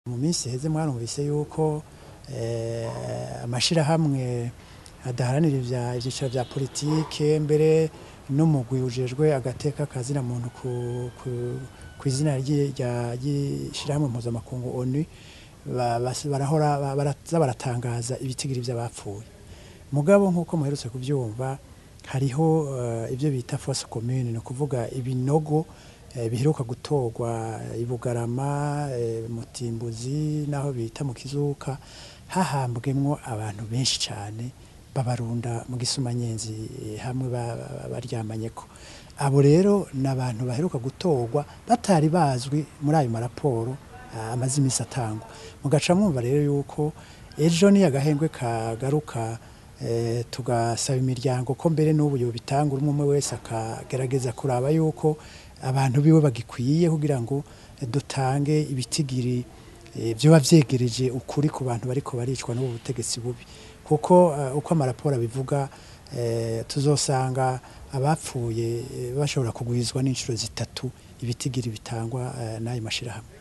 mu minsi iheze mwarumvise yuko amashirahamwe adaharanira ivyicaro vya politike mbere n'umugwi ujejwe agateka kazina muntu kw'izina ry'ishirahamwe mpuzamakungu ONU barahora baraza baratangaza ibitigiri vy'abapfuye mugabo nk'uko muherutse kuvyumva hariho ivyo bita fosse commune ni ukuvuga ibinogo biheruka gutorwa i Bugarama Mutimbuzi naho bita mu Kizuka hahambwemwo abantu benshi cane babarunda mu Gisumanyenzi hamwe baryamanyeko abo rero n'abantu baheruka gutorwa batari bazwi muri ayo maraporo amaze imisi atangwa mugaca mwumva rero yuko ejo niyo agahengwe kagaruka tugasaba imiryango ko mbere n'ubu yobitanga umwe umwe wese akagerageza kuraba yuko abantu biwe bagikwiye kugira ngo dutange ibitigiri vyoba vyegereje ukuri ku bantu bariko baricwa n'ubu butegetsi bubi kuko uko amaraporo abivuga tuzosanga abapfuye bashobora kugwizwa n'incuro zitatu ibitigiri bitangwa n'ayo mashirahamwe